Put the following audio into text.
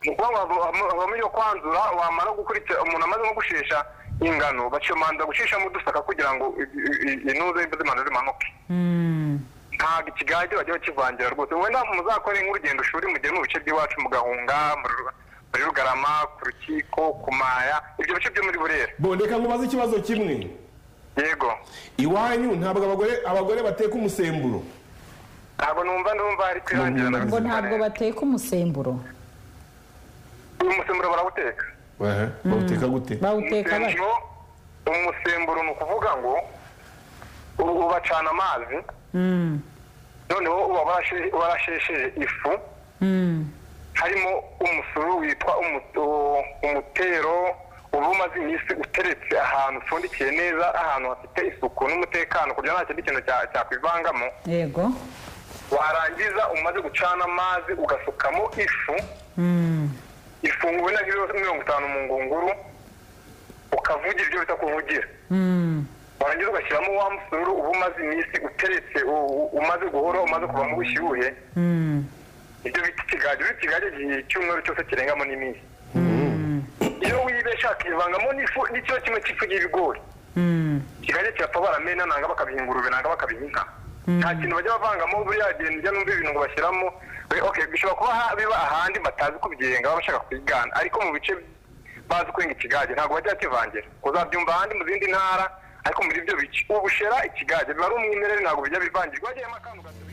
mu kuba wavamo iyo kwandura wamara gukurikira umuntu amaze nko gushesha ingano bakimanza gushishamo udusaka kugira ngo intuza y'imbuto zimanuke ntabwo ikigage bajya bakivangira rwose wenda muzakore nk'urugendo shuri mugere mu bice by'iwacu mu gahunga muri rugarama ku rukiko ku maya ibyo bice byo muri burera bondeka nkubaze ikibazo kimwe yego iwanyu ntabwo abagore abagore bateka umusemburo ntabwo numva numva hari kwirangira na ngo bimwe ntabwo bateka umusemburo umusemburo barawuteka bawuteka gute bawuteka bari umusemburo umusemburo ni ukuvuga ngo u- ubacana amazi noneho uba warashe- warashesheje ifu harimo umusuru witwa umu- u- umutero uba umaze iminsi uteretse ahantu upfundikiye neza ahantu hafite isuku n'umutekano kugira ngo nta kindi kintu cya- cyakwivangamo yego warangiza umaze gucana amazi ugasukamo ifu ifunguwe na kiro mirongo itanu mu ngunguru ukavugira ibyo bita kuvugira warangiza ugashyiramo wa musururu uba umaze iminsi uteretse u- u- umaze guhora umaze kuvamo ubushyuhe ibyo bita ikigage uri ikigage igihe icyumweru cyose kirengamo n'iminsi iyo wibeshya hakivangamo n'ifu n'icyo kimwe cy'ifu y'ibigori kigali kirapfa baramena nanga bakabiha ingurube nanga bakabiha inka nta kintu bajya bavangamo buriya bintu ujya numva ibintu ngo bashyiramo We- okay bishobora kuba ha- biba ahandi batazi kubigenga baba bashaka kubigana ariko mu bice bazi kwenga ikigage ntabwo bajya bakivangira uzabyumva ahandi mu zindi ntara ariko muri ibyo bice ubushera ikigage biba ari umwimerere ntabwo bijya bivangirwa hagiyemo akantu gato